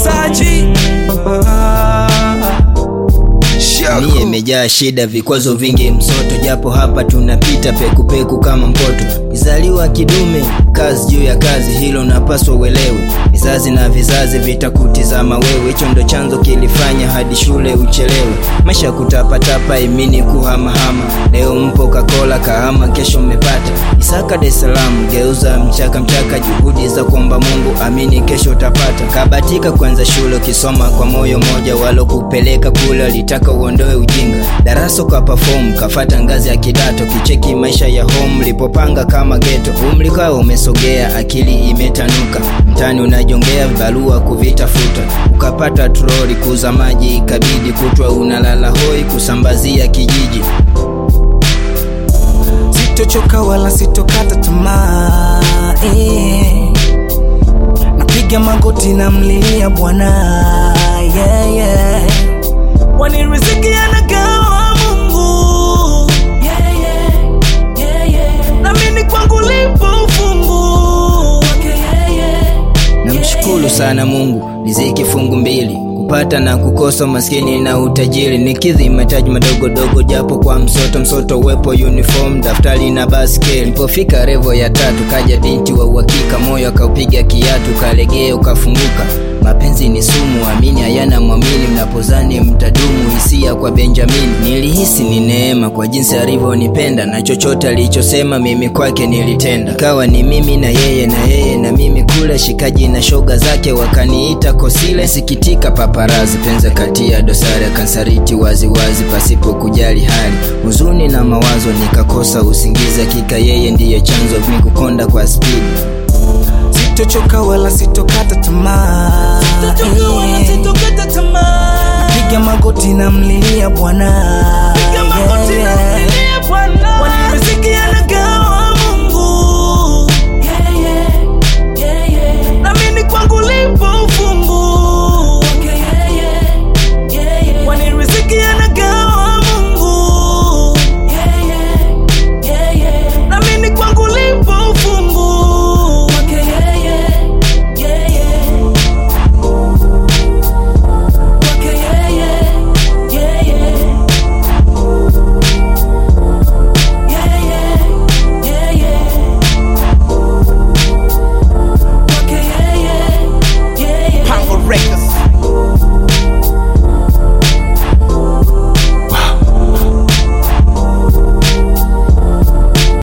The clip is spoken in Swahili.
Saji Mie imejaa shida, vikwazo vingi, msoto, japo hapa tunapita pekupeku kama mpoto. Mizaliwa kidume, kazi juu ya kazi, hilo napaswa uelewe. Vizazi na vizazi vitakutizama wewe, hicho ndo chanzo kilifanya hadi shule uchelewe. Maisha kutapatapa, imini kuhamahama, leo mpo kakola kahama, kesho mmepata Isaka Dar es Salaam, geuza mchaka mchaka, juhudi za kuomba Mungu, amini kesho utapata. Kabatika kwanza shule, ukisoma kwa moyo moja, walokupeleka kule walitaka uondoe ujinga. Darasa kwa perform, kafata ngazi ya kidato, kicheki maisha ya home, lipopanga kama geto. Umri kwao umesogea, akili imetanuka, mtani unajongea, barua kuvitafuta, ukapata troli, kuuza maji ikabidi, kutwa unalala hoi, kusambazia kijiji sitochoka wala sitokata tamaa eh. napiga magoti na mlilia bwana yeah, yeah. wani riziki anagawa mungu yeah, yeah, yeah, yeah. namini kwangu lipo ufungu wake yeah, yeah. Namshukuru sana Mungu, riziki fungu mbili, kupata na kukosa, maskini na utajiri, nikidhi mahitaji madogo dogo, japo kwa msoto msoto, uwepo uniform, daftari na baskeli. Nilipofika revo ya tatu, kaja binti wa uhakika, moyo akaupiga kiatu, kalegea ukafunguka. Mapenzi ni sumu, amini hayana mwamini, mnapozani mtadumu, hisia kwa Benjamin. Nilihisi ni neema kwa jinsi alivyonipenda, na chochote alichosema mimi kwake nilitenda. Ikawa ni mimi na yeye na yeye na mimi kule, shikaji na shoga zake wakaniita kosile. Sikitika paparazi, penza kati ya dosari, akansariti waziwazi pasipo kujali hali, huzuni na mawazo, nikakosa usingizi. Hakika yeye ndiye chanzo mikukonda kwa spidi sitochoka wala sitokata tamaa Eh. piga magoti na mlilia bwana yeah, yeah.